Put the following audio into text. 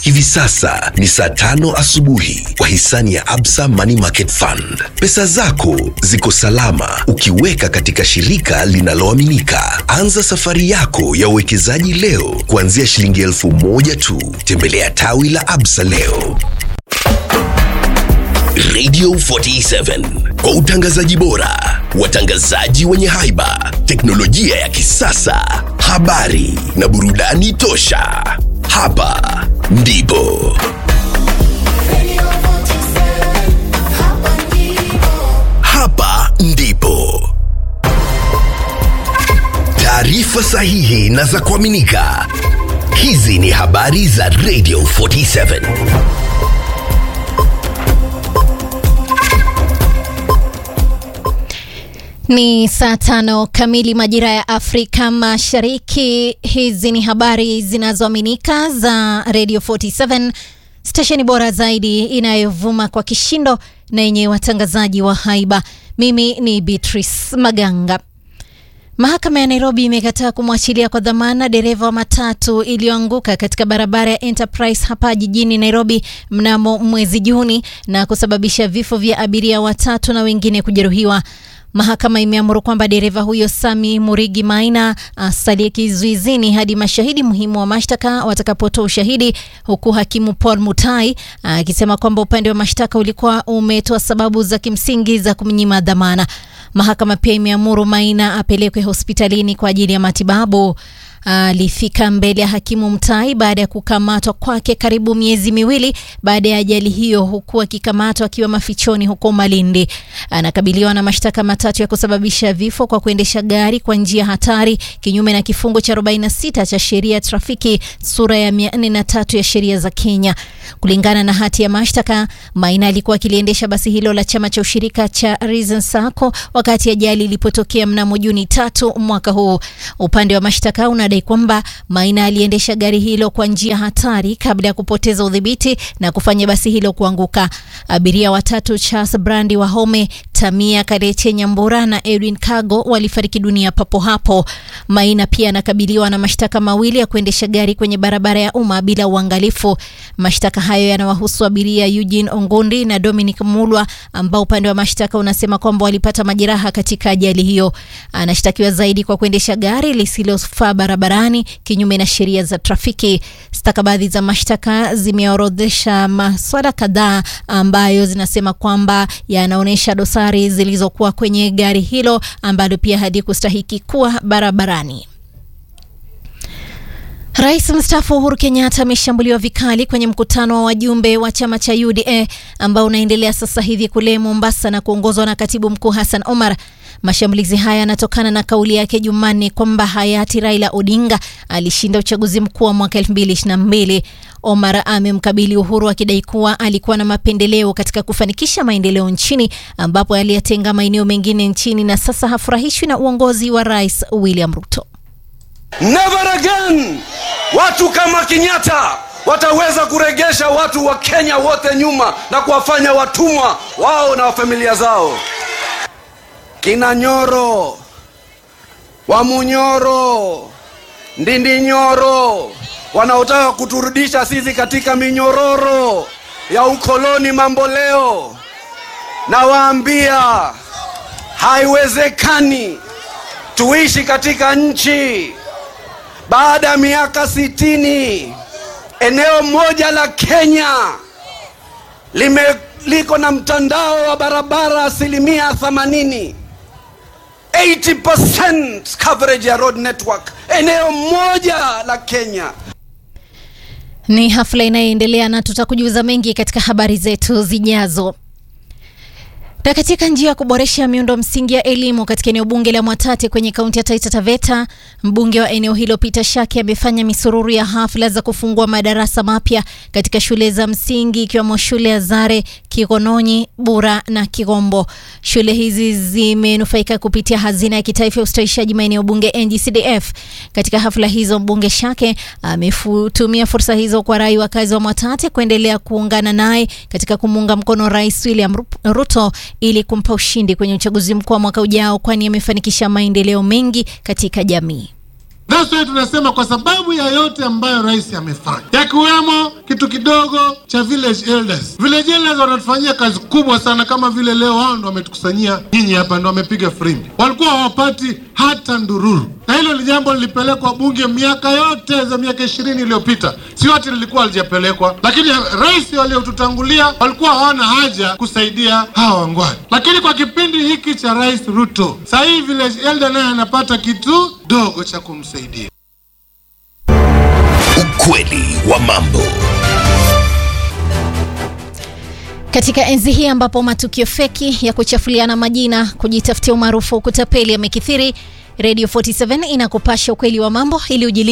Hivi sasa ni saa tano asubuhi kwa hisani ya Absa Money Market Fund. Pesa zako ziko salama ukiweka katika shirika linaloaminika. Anza safari yako ya uwekezaji leo kuanzia shilingi elfu moja tu. Tembelea tawi la Absa leo. Radio 47 kwa utangazaji bora, watangazaji wenye haiba, teknolojia ya kisasa, habari na burudani tosha. Hapa ndipo hapa ndipo taarifa sahihi na za kuaminika. Hizi ni habari za Radio 47. Ni saa tano kamili majira ya Afrika Mashariki. Hizi ni habari zinazoaminika za Radio 47, stesheni bora zaidi inayovuma kwa kishindo na yenye watangazaji wa haiba. Mimi ni Beatrice Maganga. Mahakama ya Nairobi imekataa kumwachilia kwa dhamana dereva wa matatu iliyoanguka katika barabara ya Enterprise hapa jijini Nairobi mnamo mwezi Juni na kusababisha vifo vya abiria watatu na wengine kujeruhiwa. Mahakama imeamuru kwamba dereva huyo Sami Murigi Maina asalie kizuizini hadi mashahidi muhimu wa mashtaka watakapotoa ushahidi, huku hakimu Paul Mutai akisema kwamba upande wa mashtaka ulikuwa umetoa sababu za kimsingi za kumnyima dhamana. Mahakama pia imeamuru Maina apelekwe hospitalini kwa ajili ya matibabu. Alifika mbele ya hakimu Mtai baada ya kukamatwa kwake karibu miezi miwili baada ya ajali hiyo, huku akikamatwa akiwa mafichoni huko Malindi. Anakabiliwa na mashtaka matatu ya kusababisha vifo kwa kuendesha gari kwa njia hatari kinyume na kifungu cha 46 cha sheria ya trafiki sura ya 403 ya sheria za Kenya. Kulingana na hati ya mashtaka, Maina alikuwa akiliendesha basi hilo la chama cha ushirika cha Reason Sacco wakati ajali ilipotokea mnamo Juni tatu mwaka huu. Upande wa mashtaka unadai kwamba Maina aliendesha gari hilo kwa njia hatari kabla ya kupoteza udhibiti na kufanya basi hilo kuanguka. Abiria watatu Charles Brandi Wahome, Tamia Kareche Nyambura na Edwin Kago walifariki dunia papo hapo. Maina pia anakabiliwa na mashtaka mawili ya kuendesha gari kwenye barabara ya umma bila uangalifu. Mashtaka hayo yanawahusu abiria Eugene Ongondi na Dominic Mulwa ambao upande wa mashtaka unasema kwamba walipata majeraha katika ajali hiyo. Anashtakiwa zaidi kwa kuendesha gari lisilofaa barabarani kinyume na sheria za trafiki. Stakabadhi za mashtaka zimeorodhesha maswala kadhaa ambayo zinasema kwamba yanaonyesha dosari zilizokuwa kwenye gari hilo ambalo pia halikustahiki kuwa barabarani. Rais mstaafu Uhuru Kenyatta ameshambuliwa vikali kwenye mkutano wa wajumbe wa chama cha UDA ambao unaendelea sasa hivi kule Mombasa na kuongozwa na katibu mkuu Hassan Omar. Mashambulizi haya yanatokana na kauli yake Jumanne kwamba hayati Raila Odinga alishinda uchaguzi mkuu wa mwaka 2022. Omar amemkabili Uhuru akidai kuwa alikuwa na mapendeleo katika kufanikisha maendeleo nchini ambapo aliyatenga maeneo mengine nchini na sasa hafurahishwi na uongozi wa Rais William Ruto. Never again watu kama Kenyatta wataweza kuregesha watu wa Kenya wote nyuma na kuwafanya watumwa wao na familia zao. Kina Nyoro, Wamunyoro, Ndindi Nyoro wanaotaka kuturudisha sisi katika minyororo ya ukoloni mambo leo, nawaambia haiwezekani tuishi katika nchi baada ya miaka sitini eneo moja la Kenya lime liko na mtandao wa barabara asilimia 80 80% coverage ya road network eneo moja la Kenya. Ni hafla inayoendelea na tutakujuza mengi katika habari zetu zijazo. Na katika njia ya kuboresha miundo msingi ya elimu katika eneo bunge la Mwatate kwenye kaunti ya Taita Taveta, mbunge wa eneo hilo Peter Shaki amefanya misururu ya hafla za kufungua madarasa mapya katika shule za msingi ikiwemo shule ya Zare, Kigononyi, Bura na Kigombo. Shule hizi zimenufaika kupitia hazina ya kitaifa ya ustawishaji maeneo bunge NGCDF. Katika hafla hizo, mbunge Shake ametumia fursa hizo kwa rai wakazi wa Mwatate kuendelea kuungana naye katika kumuunga mkono Rais William Ruto ili kumpa ushindi kwenye uchaguzi mkuu wa mwaka ujao, kwani amefanikisha maendeleo mengi katika jamii. That's why tunasema kwa sababu ya yote ambayo rais amefanya, yakiwemo kitu kidogo cha village elders. Village elders wanatufanyia kazi kubwa sana, kama vile leo wao ndo wametukusanyia nyinyi hapa, ndo wamepiga firimbi, walikuwa hawapati hata ndururu, na hilo ni jambo lilipelekwa bunge miaka yote za miaka ishirini iliyopita, si wote lilikuwa halijapelekwa, lakini rais waliotutangulia walikuwa hawana haja kusaidia hawa wangwani, lakini kwa kipindi hiki cha rais Ruto, sasa hii village elder naye anapata kitu dogo cha kumsaidia. Ukweli wa mambo. Katika enzi hii ambapo matukio feki ya kuchafuliana majina, kujitafutia umaarufu, kutapeli yamekithiri, Radio 47 inakupasha ukweli wa mambo ili ujili